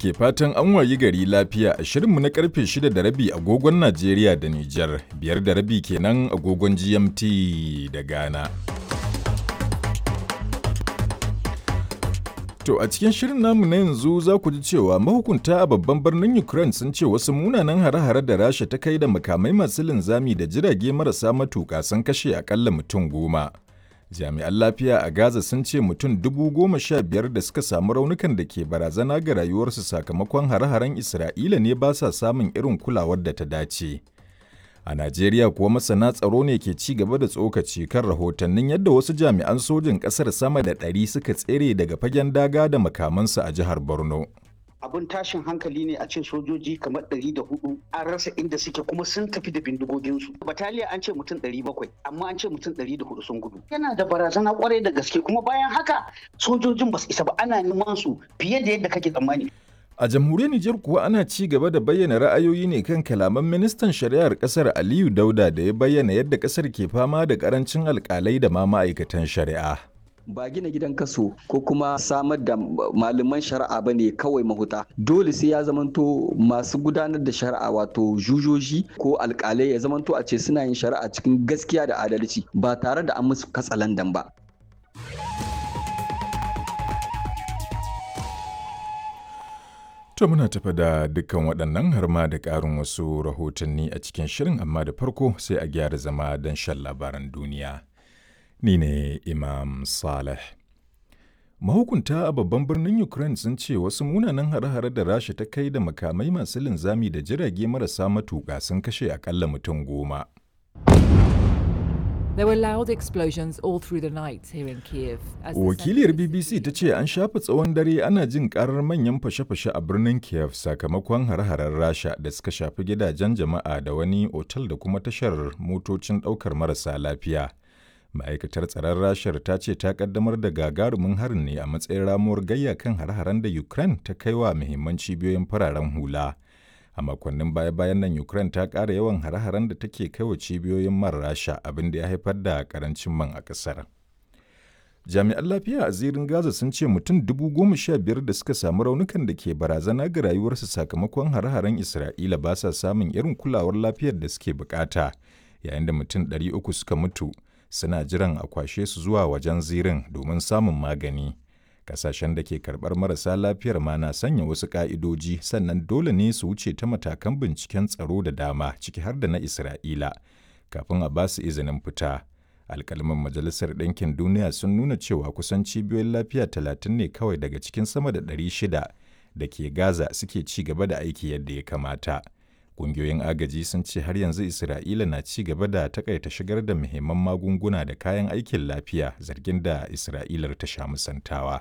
ke fatan an wayi gari lafiya a shirinmu na karfe 6 da rabi agogon Najeriya da Nijar, biyar da rabi kenan agogon GMT da Ghana. To a cikin shirin namu na yanzu za ku ji cewa mahukunta a babban birnin Ukraine sun ce wasu munanan hare-hare da Rasha ta kai da makamai masu linzami da jirage marasa matuƙa sun kashe akalla mutum goma. Jami'an lafiya a Gaza sun ce mutum dubu goma sha biyar da suka samu raunukan da ke barazana ga rayuwarsu sakamakon hare-haren Isra'ila ne ba sa samun irin kulawar da ta dace. A Najeriya kuwa masana tsaro ne ke ci gaba da tsokaci kan rahotannin yadda wasu jami'an sojin ƙasar sama da ɗari suka tsere daga fagen daga da makamansu a jihar Borno. abun tashin hankali ne a ce sojoji kamar ɗari da hudu an rasa inda suke kuma sun tafi da bindigoginsu bataliya an ce mutum ɗari bakwai amma an ce mutum ɗari da hudu sun gudu yana da barazana kwarai da gaske kuma bayan haka sojojin ba su isa ba ana neman su fiye da yadda kake tsammani A jamhuriyar Nijar kuwa ana ci gaba da bayyana ra'ayoyi ne kan kalaman ministan shari'ar kasar Aliyu Dauda da ya bayyana yadda kasar ke fama da karancin alkalai da ma ma'aikatan shari'a. ba gina gidan kaso ko kuma samar da malaman shari'a ba ne kawai mahuta dole sai ya zamanto masu gudanar da shari'a wato jujoji ko alkalai ya zamanto a ce suna yin shari'a cikin gaskiya da adalci ba tare da an musu katsalandan ba To muna tafa da dukkan waɗannan har ma da ƙarin wasu rahotanni a cikin shirin amma da farko sai a gyara zama don shan labaran duniya. Ni ne Imam Saleh. Mahukunta a babban birnin Ukraine sun ce wasu munanan hare-hare da Rasha ta kai da makamai masu linzami da jirage marasa matuƙa sun kashe akalla mutum goma. There were loud explosions all through the night here in Kiev. as the Wakiliyar center of the BBC city ta ce an shafa tsawon dare ana jin karar manyan fashe-fashe a birnin Kiev sakamakon hare-haren Rasha da suka shafi gidajen jama'a da wani otal da kuma tashar motocin ɗaukar marasa lafiya. Ma'aikatar tsaron Rashar ta ce ta kaddamar da gagarumin harin ne a matsayin ramuwar gayya kan hare-haren da Ukraine ta kai wa muhimman cibiyoyin fararen hula. A makonnin baya-bayan nan Ukraine ta ƙara yawan hare-haren da take kai wa cibiyoyin man Rasha abin da ya haifar da ƙarancin man a ƙasar. Jami'an lafiya a zirin Gaza sun ce mutum dubu goma sha biyar da suka samu raunukan da ke barazana ga rayuwarsu sakamakon hare-haren Isra'ila ba sa samun irin kulawar lafiyar da suke bukata, yayin da mutum ɗari uku suka mutu suna jiran a kwashe su zuwa wajen zirin domin samun magani. Kasashen da ke karɓar marasa lafiyar ma na sanya wasu ƙa'idoji sannan dole ne su wuce ta matakan binciken tsaro da dama ciki har da na Isra'ila kafin a ba su izinin fita. alkalman majalisar ɗinkin duniya sun nuna cewa kusan cibiyoyin lafiya talatin ne kawai daga cikin sama da ɗari shida da ke gaza suke ci gaba da aiki yadda ya kamata ƙungiyoyin agaji sun ce har yanzu isra'ila na ci gaba da takaita shigar da muhimman magunguna da kayan aikin lafiya zargin da isra'ilar ta sha musantawa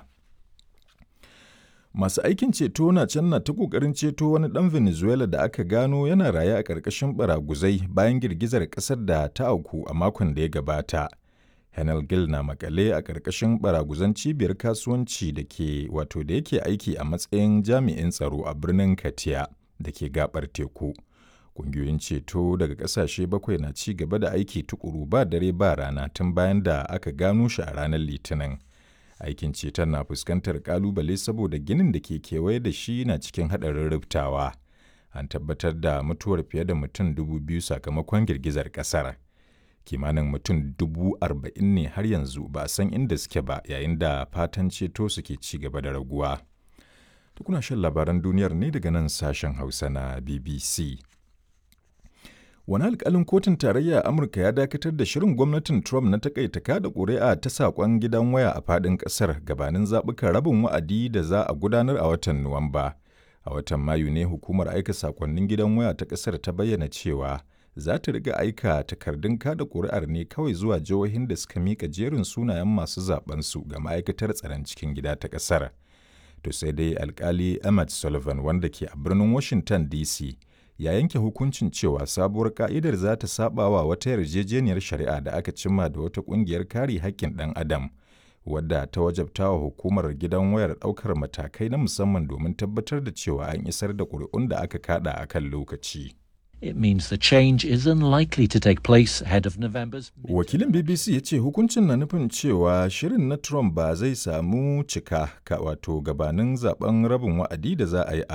Masu aikin ceto na can na ta ƙoƙarin ceto wani ɗan Venezuela da aka gano yana raye a ƙarƙashin baraguzai bayan girgizar ƙasar da ta auku a makon da ya gabata. Henel Gil na makale a ƙarƙashin baraguzan cibiyar kasuwanci da ke wato da yake aiki a matsayin jami'in tsaro a birnin Katia da ke gabar teku. Ƙungiyoyin ceto daga ƙasashe bakwai na ci gaba da aiki tukuru ba dare ba rana tun bayan da aka gano shi a ranar Litinin. aikin ceton na fuskantar kalubale saboda ginin da ke kewaye da shi na cikin haɗarin rubtawa an tabbatar da mutuwar fiye da mutum dubu biyu sakamakon girgizar ƙasar kimanin mutum dubu arba'in ne har yanzu ba a san inda suke ba yayin da fatan ceto suke ci gaba da raguwa kuna shan labaran duniyar ne daga nan sashen hausa na bbc Wani alkalin kotun tarayya a Amurka ya dakatar da shirin gwamnatin Trump na takaita kada ƙuri'a ta saƙon gidan waya a faɗin ƙasar gabanin zaɓukan rabin wa'adi da za a gudanar a watan Nuwamba. A watan Mayu ne hukumar aika saƙonnin gidan waya ta ƙasar ta bayyana cewa za ta riga aika takardun kada ƙuri'ar ne kawai zuwa jihohin da suka miƙa jerin sunayen masu zaɓensu ga ma'aikatar tsaron cikin gida ta ƙasar. To sai dai alkali Emmett Sullivan wanda ke a birnin Washington DC ya yanke hukuncin cewa sabuwar ka'idar za ta saba wa wata yarjejeniyar shari'a da aka cimma da wata kungiyar kare haƙƙin ɗan adam wadda ta wajabta wa hukumar gidan wayar ɗaukar matakai na musamman domin tabbatar da cewa an isar da ƙuri'un da aka kada a kan lokaci. It means the change is unlikely to take place ahead of November's. Wakilin BBC ya ce hukuncin na nufin cewa shirin na Trump ba zai samu cika ka wato gabanin zaben rabin wa'adi da za a yi a